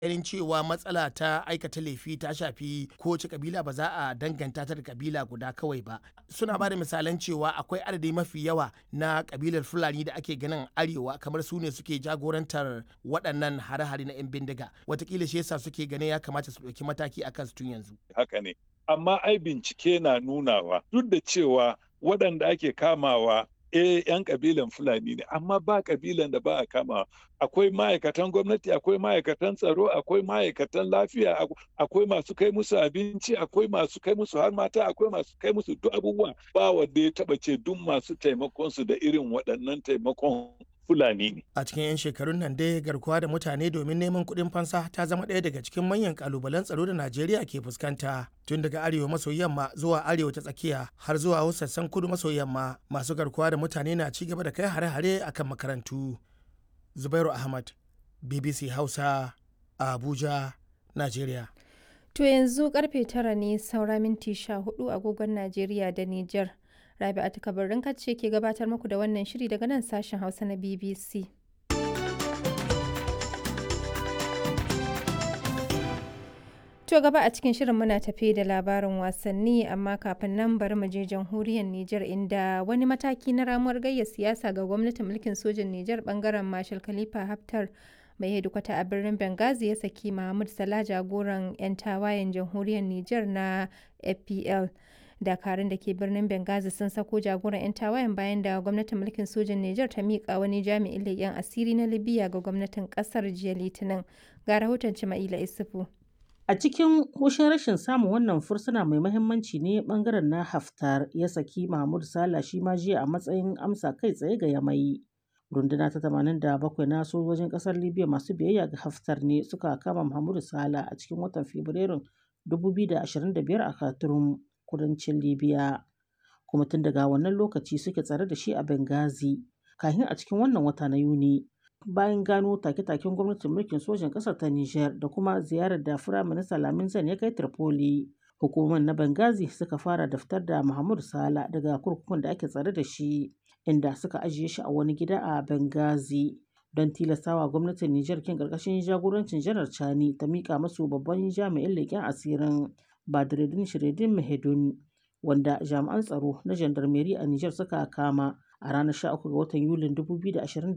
ganin cewa matsala ta aikata laifi ta shafi kowace kabila ba za a danganta ta da kabila guda kawai ba suna ba da misalan cewa akwai adadi mafi yawa na kabilar fulani da ake ganin arewa kamar su ne suke jagorantar waɗannan hare-hare na 'yan bindiga watakila shi yasa suke ganin ya kamata su ɗauki mataki akan su tun yanzu haka ne amma ai bincike na nunawa duk da cewa waɗanda ake kamawa eh yan kabilan fulani ne amma ba kabilan da ba a kama akwai ma'aikatan gwamnati akwai ma'aikatan tsaro akwai ma'aikatan lafiya akwai masu kai musu abinci akwai masu kai musu har mata akwai masu kai musu duk abubuwa ba wanda ya taba ce duk masu taimakon su da irin waɗannan taimakon Fulani ne. A cikin 'yan shekarun nan dai garkuwa da mutane domin neman kuɗin fansa ta zama ɗaya daga cikin manyan kalubalen tsaro da Najeriya ke fuskanta. Tun daga arewa maso yamma zuwa arewa ta tsakiya har zuwa sassan kudu maso yamma masu garkuwa da mutane na ci gaba da kai hare-hare akan makarantu. Zubairu Ahmad, BBC Hausa, Abuja, Najeriya. To yanzu karfe tara ne saura minti sha hudu agogon Najeriya da Nijar. Rabi'atu Kabarin ce ke gabatar muku da wannan shiri daga nan sashen Hausa na BBC. To gaba a cikin shirin muna tafe da labarin wasanni amma kafin nan bari mu je jamhuriyar Nijar inda wani mataki na ramuwar gayya siyasa ga gwamnatin mulkin sojin Nijar bangaren Marshal Khalifa Haftar mai hedikwata a birnin Benghazi ya saki Mahmud Salah jagoran 'yan tawayen jamhuriyar Nijar na FPL. dakarun da ke birnin Benghazi sun sako jagoran 'yan tawayen bayan da gwamnatin mulkin sojin Nijar ta miƙa wani jami'in leƙen asiri na Libya ga gwamnatin ƙasar jiya Litinin. Ga rahoton Cima'ila Isufu. A cikin hushin rashin samun wannan fursuna mai mahimmanci ne bangaren na Haftar ya saki Mahmud Sala shi ma jiya a matsayin amsa kai tsaye ga Yamai. Runduna ta 87 na sojojin ƙasar Libya masu biyayya ga Haftar ne suka kama Mahmud Sala a cikin watan Fabrairun 2025 a Khartoum. kudancin libya kuma tun daga wannan lokaci suke tsare da shi a benghazi kafin a cikin wannan wata na yuni bayan gano take-taken gwamnatin mulkin sojan ƙasar ta niger da kuma ziyarar da firaminista lamin zan ya kai tripoli hukumar na benghazi suka fara daftar da mahmud sala daga kurkukun da ake tsare da shi inda suka ajiye shi a wani gida a benghazi don tilastawa gwamnatin Nijar kin karkashin jagorancin janar Chani ta mika masu babban jami'in leƙen asirin Badreddin Shiredin Mahedun wanda jami'an tsaro na jandarmeri a Nijar suka kama a ranar 13 ga watan Yulin 2020